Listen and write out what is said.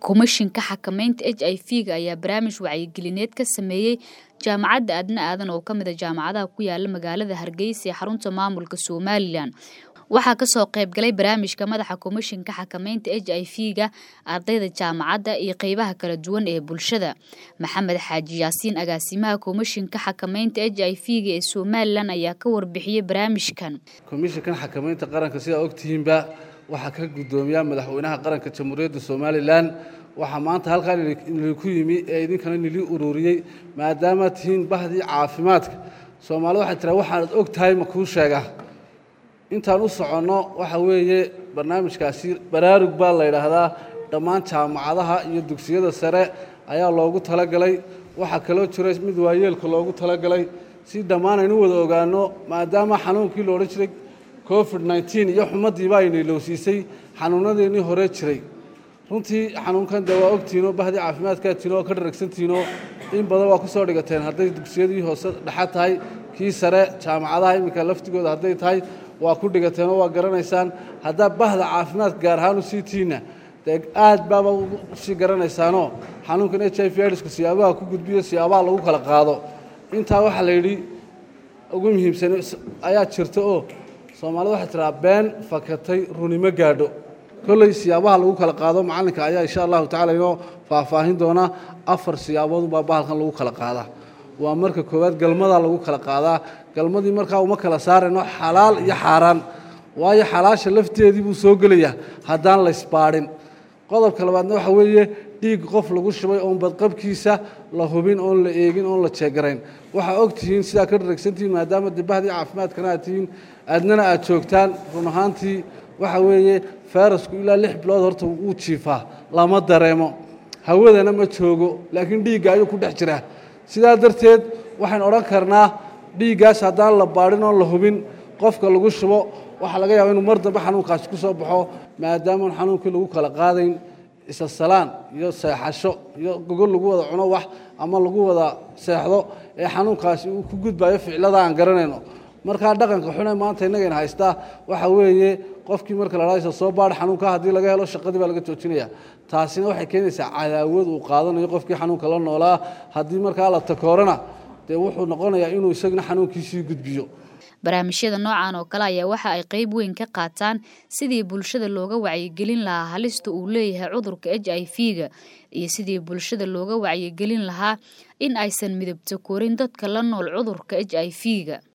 Komishinka Xakamaynta HIV-ga ayaa barnaamij wacyigelineed ka sameeyay Jaamacadda Aadna Aadan oo ka mid ah jaamacadaha ku yaala magaalada Hargeysa ee xarunta maamulka Somaliland. Waxaa ka soo qayb galay barnaamijka madaxa Komishinka Xakamaynta HIV-ga, ardayda jaamacadda iyo qaybaha kala duwan ee bulshada. Maxamed Xaaji Yaasiin agaasimaha Komishinka Xakamaynta HIV-ga ee Somaliland ayaa ka warbixiyay barnaamijkan. komishinkan xakamaynta qaranka sidaa ogtihiinba waxaa ka guddoomiya madaxweynaha qaranka jamhuuriyadda somalilan waxaa maanta halkaan idinku yimi ee idinkana nili ururiyey maadaama tihiin bahdii caafimaadka soomaalida waxay tiraa waxaanad og tahay ma kuu sheega intaan u soconno waxa weeye barnaamijkaasi baraarug baa la yidhaahdaa dhammaan jaamacadaha iyo dugsiyada sare ayaa loogu talagalay waxaa kaloo jira mid waayeelka loogu talagalay si dhammaan aynu wada ogaanno maadaama xanuunkii la odhan jiray covid nneteen iyo xumaddiiba aynu ilowsiisay xanuunadeennii hore jiray runtii xanuunkan dee waa ogtihiinoo bahdii caafimaadkaa tihin oo ka dharagsantihinoo in badan waa ku soo dhigateen hadday dugsiyadii hoose dhexa tahay kii sare jaamacadaha iminka laftigooda hadday tahay waa ku dhigateen oo waa garanaysaan haddaa bahda caafimaadka gaar ahaan u sii tihiinna dee aad baaba usii garanaysaanoo xanuunkan h i v idsku siyaabaha ku gudbiyo siyaabaha lagu kala qaado intaa waxaa la yidhi ugu muhiimsan ayaa jirta oo soomaalida waxay tiraa been fakatay runimo gaadho kolley siyaabaha lagu kala qaado macallinka ayaa insha allahu tacala inoo faahfaahin doona afar siyaaboodunbaa bahalkan lagu kala qaadaa waa marka koowaad galmadaa lagu kala qaadaa galmadii markaa uma kala saarayno xalaal iyo xaaraan waayo xalaasha lafteedii buu soo gelayaa haddaan la isbaadhin qodobka labaadna waxa weeye dhiig qof lagu shubay oon badqabkiisa la hubin oon la eegin oon la jeegarayn waxaa og tihiin sidaa ka dharagsantihiin maadaama dibahdii caafimaadkana aad tihiin aadnana aad joogtaan run ahaantii waxa weeye fayrasku ilaa lix bilood horta wuu jiifaa lama dareemo hawadana ma joogo laakiin dhiigga ayuu ku dhex jiraa sidaa darteed waxaynu odhan karnaa dhiiggaas haddaan la baadhin oon la hubin qofka lagu shubo waxaa laga yaaba inuu mar dambe xanuunkaasi ku soo baxo maadaamaan xanuunkii lagu kala qaadayn isasalaan iyo seexasho iyo gogol lagu wada cuno wax ama lagu wada seexdo ee xanuunkaasi uu ku gudbayo ficlada aan garanayno markaa dhaqanka xune maanta innagayna haystaa waxa weeye qofkii marka la dhahaysa soo baadh xanuunka haddii laga helo shaqadii baa laga joojinaya taasina waxay keenaysaa cadaawad uu qaadanayo qofkii xanuunka la noolaa haddii markaa la takoorana dee wuxuu noqonayaa inuu isagna xanuunkiisii gudbiyo barnaamijyada noocan oo kale ayaa waxa ay qayb weyn ka qaataan sidii bulshada looga wacyigelin lahaa halista uu leeyahay cudurka h i v-ga iyo sidii bulshada looga wacyigelin lahaa in aysan midabta korin dadka la nool cudurka h i v-ga